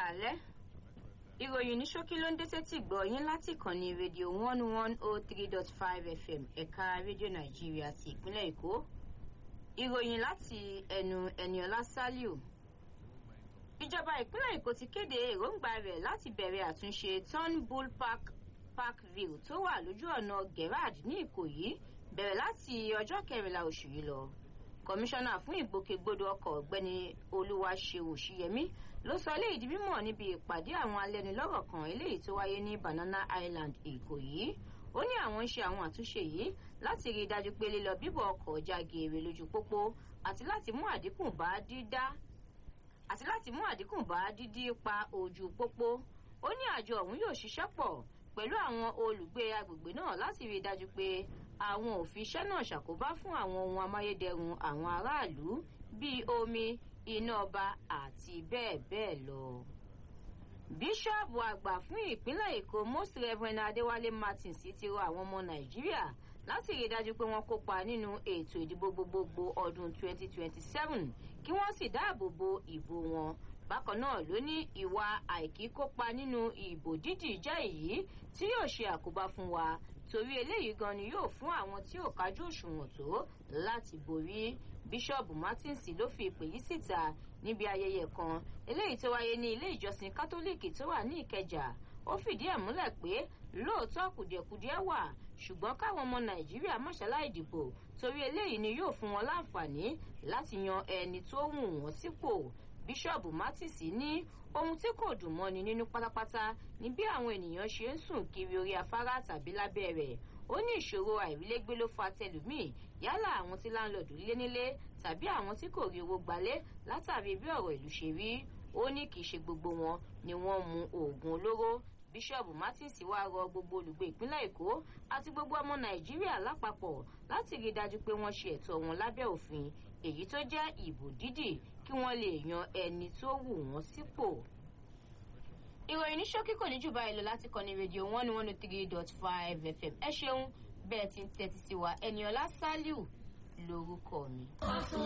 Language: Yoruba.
kálẹ́ ìròyìn ní ṣókí ló ń dé sétí gbọ́ yín láti ìkànnì rédíò one one oh three dot five fm ẹ̀ka rédíò nàìjíríà ti ìpínlẹ̀ èkó ìròyìn láti ẹnu ẹniọlá saliu ìjọba ìpínlẹ̀ èkó ti kéde èròǹgbà rẹ̀ láti bẹ̀rẹ̀ àtúnṣe turnbull park parkville tó wà lójú ọ̀nà gerard ní ìkòyí bẹ̀rẹ̀ láti ọjọ́ kẹrìnlá oṣù yìí lọ kọmíṣánná fún ìgbòkègbodò ọkọ̀ ọ̀gbẹ́ni olúwaṣeun òṣìyẹmí ló sọ eléyìí di mímọ̀ níbi ìpàdé àwọn alẹ́nulọ́rọ̀ kan eléyìí tó wáyé ní banana island ìkòyí ó ní àwọn ń ṣe àwọn àtúnṣe yìí láti rí i dájú pé lílọ bíbọ̀ ọkọ̀ ọjà geere lójú pópó àti láti mú àdínkù bá dídá àti láti mú àdínkù bá dídí pa ojú pópó ó ní àjọ ọ̀hún yóò ṣiṣẹ́ pọ̀ pẹ̀lú àwọn olùgbé agbègbè náà láti rí i dájú pé àwọn òfin iṣẹ́ náà ṣàkóbá fún àwọn ohun amáyédẹrùn àwọn aráàlú bíi omi iná ọba àti bẹ́ẹ̀ bẹ́ẹ̀ lọ. bíṣọ́ọ̀bù àgbà fún ìpínlẹ̀ èkó most reverend adéwálé martins ti rọ àwọn ọmọ nàìjíríà láti rí i dájú pé wọ́n kópa nínú ètò ìdìbò gbogbogbò ọdún 2027 kí wọ́n sì dáàbò bo ìbò wọn bákan náà ló ní ìwà àìkíkópa nínú ìbò dídì jẹ́ èyí tí yóò ṣe àkóbá fún wa torí eléyìí gan ni yóò fún àwọn tí ò kájú òṣùwọ̀n tó láti borí bíṣọ́ọ̀bù martins ló fi ìpè yìí síta níbi ayẹyẹ kan eléyìí tó wáyé ní ilé ìjọsìn kátólíìkì tó wà ní ìkẹjà ó fìdí ẹ̀ múlẹ̀ pé lóòótọ́ kùdìẹ̀kudiẹ wà ṣùgbọ́n káwọn ọmọ nàìjíríà mọ̀ṣáláì dìbò torí eléyìí ni yóò fún wọn láǹfààní láti yan ẹni tó wù wọ́n sípò bíṣọ́ọ̀bù martins ní ohun tí kò dùn mọ́ni nínú pátápátá ni bí àwọn ènìyàn ṣe ń sùn kiri orí afárá tàbí lábẹ́ rẹ̀ ó ní ìṣòro àìrílégbé ló fa tẹlùmíì yálà àwọn tí láńlọ́ọ̀dù lé nílé tàbí àwọn tí kò rí owó gbalé látàrí bí ọ̀rọ̀ ìlú ṣe rí ó ní kì í ṣe gbogbo wọn ni wọ́n mu oògùn olóró bíṣọ́ọ̀bù martins wá rọ gbogbo olùgbé ìpínlẹ̀ èkó àti gbogbo ọmọ nàìjíríà lápapọ̀ láti rí i dájú pé wọ́n ṣe ẹ̀tọ́ wọn lábẹ́ òfin èyí tó jẹ́ ìbò dídì kí wọ́n lè yan ẹni tó wù wọ́n sípò. ìròyìn ní ṣókí kò ní jù báyìí lọ láti kọ́ni rédíò one one oh three dot five fm ẹ ṣeun bẹ́ẹ̀ ti ń tẹ́tí sí wa ẹniọlá saliu lórúkọ mi.